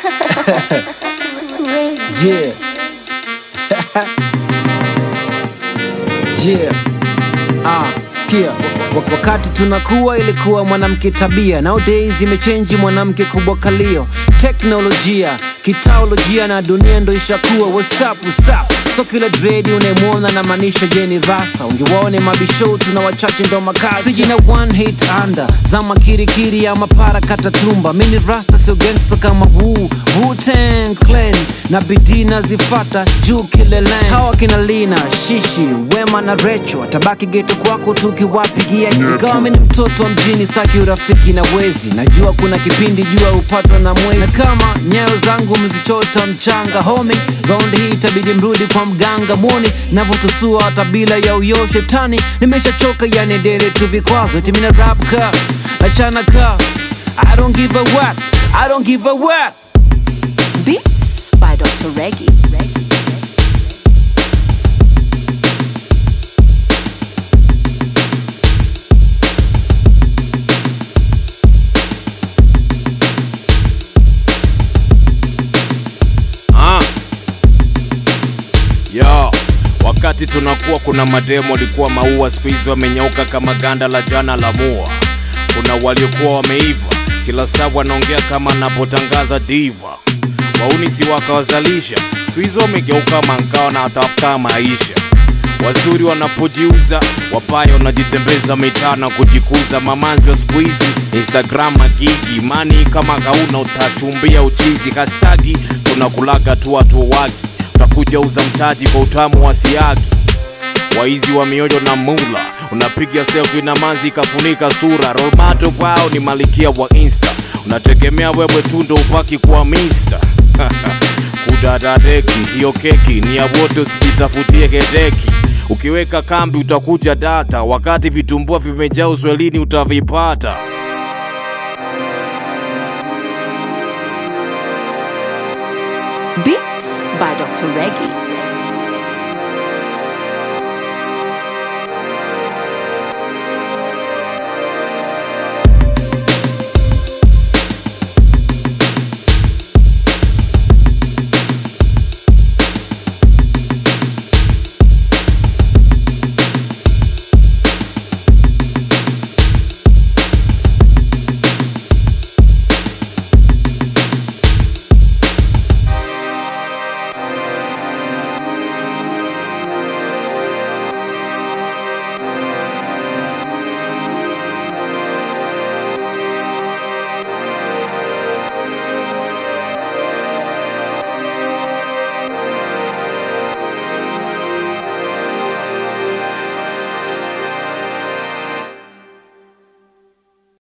Yeah. yeah. Ah, sikia Wa- wakati tunakuwa ilikuwa mwanamke tabia nowadays imechenji mwanamke kubwa kalio teknolojia kitaolojia na dunia ndo ishakuwa whatsapp whatsapp so kila dredi unayemwona na maanisha jeni rasta ungewaone mabishow tuna wachache ndo makazi sijina one hit under zama kirikiri ya mapara katatumba mini rasta sio gangsta kama wu Wu-Tang Clan na bidii nazifata juu kileleni hawa kina lina shishi wema na recho tabaki geto kwako tukiwapigia ingawa mi ni mtoto wa mjini staki urafiki na wezi najua kuna kipindi jua upatwa na mwezi na kama nyayo zangu mzichota mchanga homi raundi hii itabidi mrudi kwa mganga mwoni navyotusua hata bila ya uyo shetani nimeshachoka yani dere tu vikwazo timina rap ka achana ka I don't give a what I don't give a what Beats by Dr. Reggie. Ah. Yo, wakati tunakuwa kuna mademo walikuwa maua, siku hizi wamenyauka kama ganda la jana la mua. Kuna waliokuwa wameiva, kila saa wanaongea kama napotangaza diva. Wauni si wakawazalisha, siku hizi wamegeuka mankao na watafuta maisha. Wazuri wanapojiuza, wabaya wanajitembeza mitaa na kujikuza. Mamanzi wa siku hizi Instagram magigi, mani kama kauna utachumbia uchizi. Hashtagi tunakulaga tu watu waki, utakuja uza mtaji kwa utamu wa siagi. Waizi wa mioyo na mula, unapiga selfie na manzi ikafunika sura. Rolmato kwao ni malikia wa Insta, unategemea wewe tu ndo upaki kuwa mister kudadadeki hiyo keki ni ya wote, usijitafutie hedeki. Ukiweka kambi utakuja data, wakati vitumbua vimejaa uswelini utavipata. Beats by Dr. Reggie.